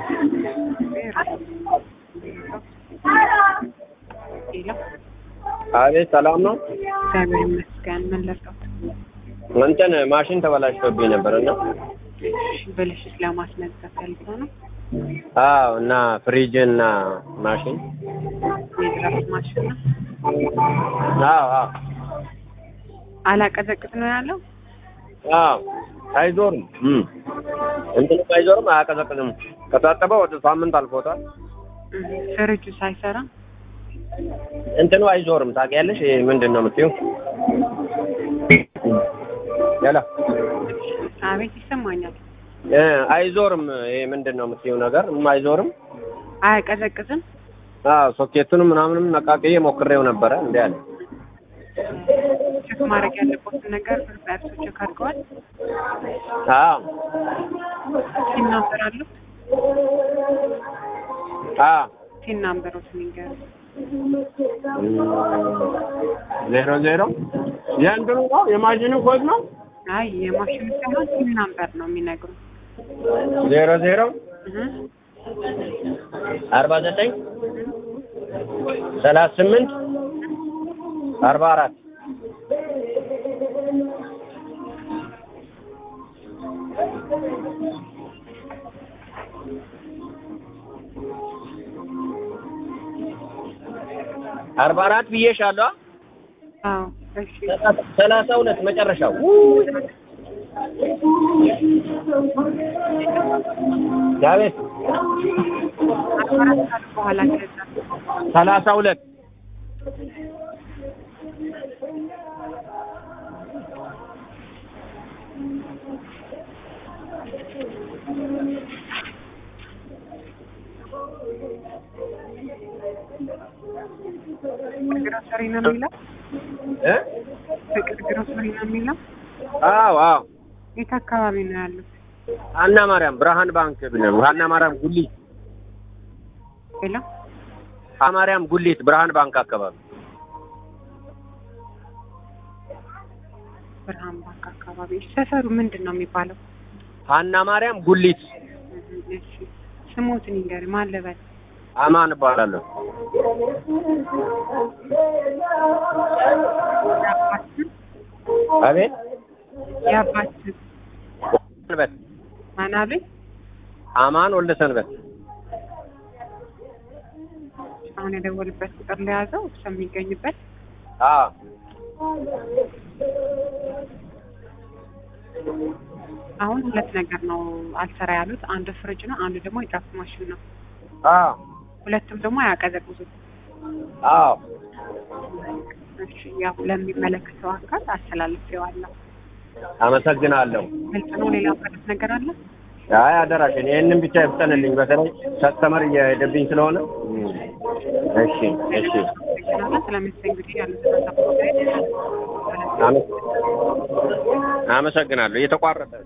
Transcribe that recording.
ሌላ አቤት ሰላም ነው። እግዚአብሔር ይመስገን። ምን ለርዳት? እንትን ማሽን ተበላሽቶብኝ ነበር እና ብልሽት ለማስነሳት ፈልገው ነው አዎ እና ፍሪጅ እና ማሽን የድራፍት ማሽን ነው። አዎ አዎ አላቀዘቅዝ ነው ያለው። አዎ አይዞርም እም እንትንም አይዞርም አያቀዘቅዝም። ከታጠበ ወደ ሳምንት አልፎታል። እህ፣ ፍሪጁ ሳይሰራ እንትኑ አይዞርም ታውቂያለሽ? ይሄ ምንድን ነው የምትይው? ያላ አቤት ይሰማኛል። እ አይዞርም ይሄ ምንድን ነው የምትይው ነገር እም አይዞርም። አያቀዘቅዝም። አዎ ሶኬቱንም ምናምንም ነቃቅዬ ሞክሬው ነበረ እንዴ አለ። ቼክ ማድረግ ያለበትን ነገር በእርሱ ቼክ አድርገዋል። አዎ ቲን ናምበር አሉት። አዎ ቲን ናምበሮት ንገር። ዜሮ ዜሮ የእንትኑ ነው የማሽኑ ኮድ ነው አይ የማሽኑ ሳይሆን ቲን ናምበር ነው የሚነግሩ። ዜሮ ዜሮ እህ አርባ ዘጠኝ ሰላሳ ስምንት አርባ አራት አርባ አራት ብዬሻለሁ። አዎ እሺ ሰላሳ ሁለት መጨረሻው ዳዊት አራት ሰዓት በኋላ ገዛ ሰላሳ ሁለት ግሮሰሪ ነው የሚለው እ ፍቅር ግሮሰሪ ነው የሚለው አዎ አዎ የት አካባቢ ነው ያሉት? ሀና ማርያም ብርሃን ባንክ ብለን ሀና ማርያም ጉሊት ሌላ ሀና ማርያም ጉሊት ብርሃን ባንክ አካባቢ ብርሃን ባንክ አካባቢ። እሺ፣ ሰፈሩ ምንድን ነው የሚባለው? ሀና ማርያም ጉሊት እህ፣ እሺ ስሞትን ይንገር ማን ልበል? አማን እባላለሁ። የአባት ስም አቤት የአባት ስም ሰንበት ማን አሉኝ? አማን ወልደ ሰንበት አሁን የደወልበት ቁጥር ለያዘው እሱ የሚገኝበት አዎ አሁን ሁለት ነገር ነው አልሰራ ያሉት። አንዱ ፍሪጅ ነው፣ አንዱ ደግሞ የድራፍት ማሽን ነው። አዎ ሁለቱም ደግሞ አያቀዘቅዙም። አዎ እሺ ያው ለሚመለከተው አካል አስተላልፌዋለሁ። አመሰግናለሁ። ግልጽ ነው። ሌላ ማለት ነገር አለ? አይ አደራሽን ይህንን ብቻ ይፍጠንልኝ። በተለይ ከስተመር እየሄደብኝ ስለሆነ እሺ እሺ አመሰግናለሁ። ስለምትሰኝ እንግዲህ ያሉትን ሀሳብ አመ- አመሰግናለሁ። እየተቋረጠ